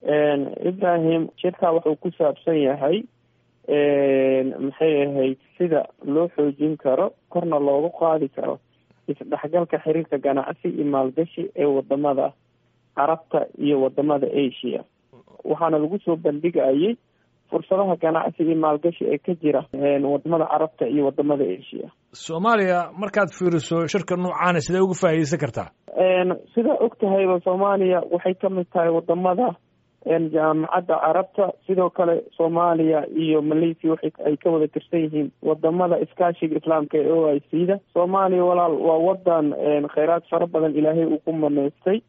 ibrahim shirkaa wuxuu ku saabsan yahay maxay ahayd sida loo xoojin karo korna loogu qaadi karo isdhexgalka xiriirka ganacsi iyo maalgashi ee wadamada carabta iyo wadamada asia waxaana lagu soo bandhigayay fursadaha ganacsi iyo maalgashi ee ka jira wadamada carabta iyo wadamada asia soomaaliya markaad fiiriso shirka noocaana sidee uga faa'iideysan kartaa sidaa og tahayba soomaaliya waxay kamid tahay wadamada jaamacadda carabta sidoo kale soomaaliya iyo malaysia waxay ay ka wada tirsan yihiin wadamada iskaashiga islaamka ee o i c da soomaaliya walaal waa wadan kheyraad fara badan ilaahay uu ku maneystay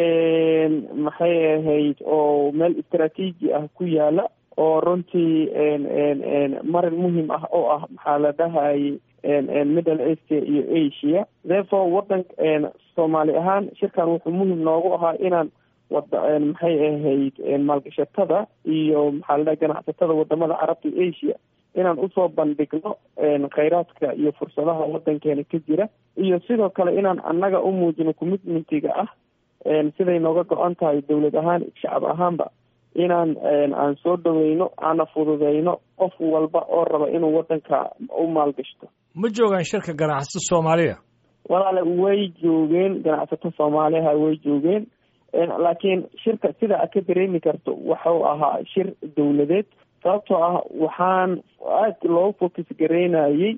maxay ahayd oo meel istraatiiji ah ku yaala oo runtii marin muhim ah oo ah maxaa la dhahayay middle asia iyo asia therefore wadan soomaali ahaan shirkan wuxuu muhim noogu ahaa inaan wada maxay ahayd maalgashatada iyo maxaa la dhaha ganacsatada wadamada carabta iyo asia inaan usoo bandhigno kheyraadka iyo fursadaha wadankeena ka jira iyo sidoo kale inaan annaga u muujino commitmentiga ah siday nooga go-an tahay dowlad ahaan shacab ahaanba inaan aan soo dhaweyno aana fududeyno qof walba oo raba inuu wadanka u maalgashto ma joogaan shirka ganacsato soomaaliya walaale way joogeen ganacsato soomaaliha way joogeen laakiin shirka sida a ka dareemi karto waxuu ahaa shir dowladeed sababtoo ah waxaan aad loo focus gareynayay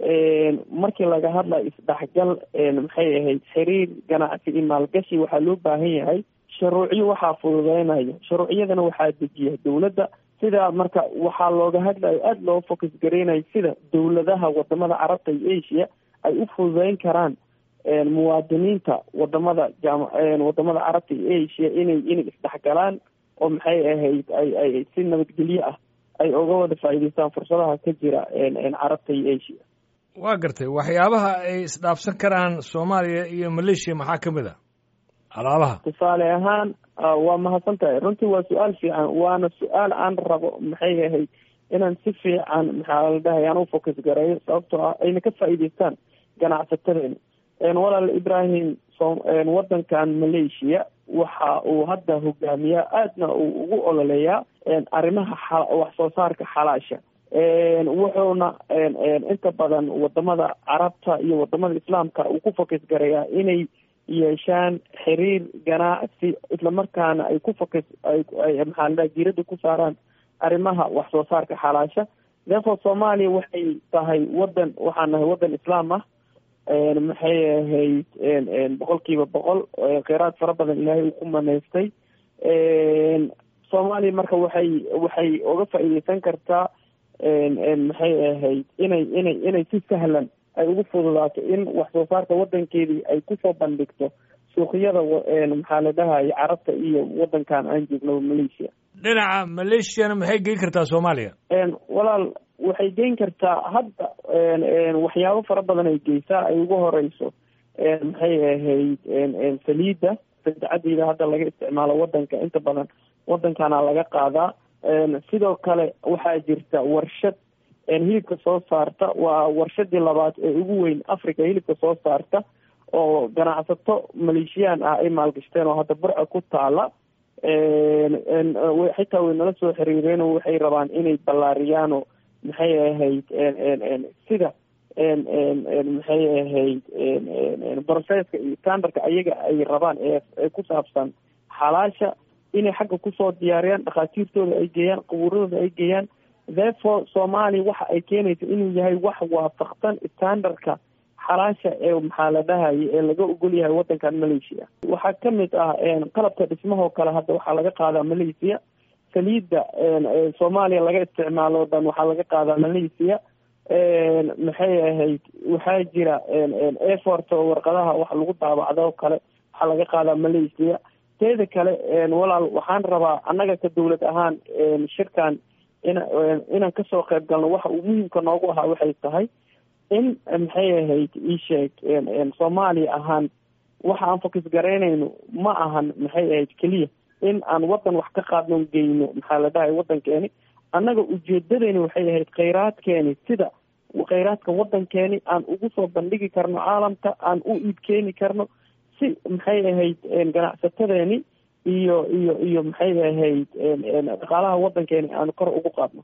markii laga hadlayo isdhexgal maxay ahayd xiriir ganacsi iyo maalgashi waxaa loo baahan yahay shuruucyo waxaa fududeynayo shuruucyadana waxaa dejiya dowladda sidaa marka waxaa looga hadlayo aada loo focus gareynayo sida dowladaha wadamada carabta iyo asia ay u fududeyn karaan muwaadiniinta wadamada jam wadamada carabta iyo asia inay inay isdhexgalaan oo maxay ahayd ay ay si nabadgelyo ah ay uga wada faa'iideystaan fursadaha ka jira carabta iyo asia waa gartay waxyaabaha ay isdhaafsan karaan soomaaliya iyo maleeshiya maxaa ka mid a alaabaha tusaale ahaan waa mahadsan tahay runtii waa su-aal fiican waana su-aal aan rabo maxay ahayd inaan si fiican maxaa la dhahay aan u focus gareeyo sababtoo ah ayna ka faa'iideystaan ganacsatadeena walaal ibrahim so wadankan malaysia waxa uu hadda hogaamiyaa aadna uu ugu ololeeyaa arrimaha wax soo saarka xalaasha wuxuuna inta badan wadamada carabta iyo wadamada islaamka uu ku focus gareeyaa inay yeeshaan xiriir ganacsi islamarkaana ay ku focus ay maxaa la dhaha diiradda ku saaraan arrimaha wax soo saarka xalaasha therefore soomaaliya waxay tahay wadan waxaan nahay wadan islaam ah maxay ahayd boqol kiiba boqol kheyraad fara badan ilaahay uu ku maneystay soomaaliya marka waxay waxay uga faa'iideysan kartaa maxay ahayd inay inay inay si sahlan ay ugu fududaato in wax soo saarka wadankeedii ay kusoo bandhigto suuqyada maxaa la dhahaya carabta iyo wadankan aan joogno malaysia dhinaca maleeshiyana maxay geyn kartaa soomaaliya walaal waxay geyn kartaa hadda waxyaabo fara badan ay geysaa ay ugu horeyso maxay ahayd saliidda sadexadiida hadda laga isticmaalo wadanka inta badan wadankana laga qaadaa sidoo kale waxaa jirta warshad hilibka soo saarta waa warshadii labaad ee ugu weyn africa hilibka soo saarta oo ganacsato maleeshiyaan ah ay maalgashteen oo hadda burca ku taala xitaa way nala soo xiriireen oo waxay rabaan inay ballaariyaano maxay ahayd sida maxay ahayd processka iyo standardka ayaga ay rabaan ee ku saabsan xalaasha inay xagga kusoo diyaariyaan dhakhaatiirtooda ay geeyaan qabuuradooda ay geeyaan therefore soomaaliya waxa ay keenaysa inuu yahay wax waafaqsan standardka xalaasha ee maxaa la dhahaya ee laga ogol yahay wadankan malaysia waxaa kamid ah qalabka dhismahoo kale hadda waxaa laga qaadaa malaysia saliidda soomaaliya laga isticmaalo o dhan waxaa laga qaadaa malaysia maxay ahayd waxaa jira effort oo warqadaha wax lagu daabacdo oo kale waxaa laga qaadaa malaysia teeda kale walaal waxaan rabaa annaga ka dawlad ahaan shirkan in inaan kasoo qayb galno waxa uu muhiimka noogu ahaa waxay tahay in maxay ahayd iisheeg soomaaliya ahaan waxa aan focus garaynayno ma ahan maxay ahayd keliya in aan wadan wax ka qaadno geyno maxaa la dhahay wadankeeni annaga ujeedadeyni waxay ahayd kheyraadkeeni sida kheyraadka wadankeeni aan ugu soo bandhigi karno caalamka aan u iib keeni karno si maxay ahayd ganacsatadeeni iyo iyo iyo maxay ahayd dhaqaalaha waddankeena aanu kor ugu qaadno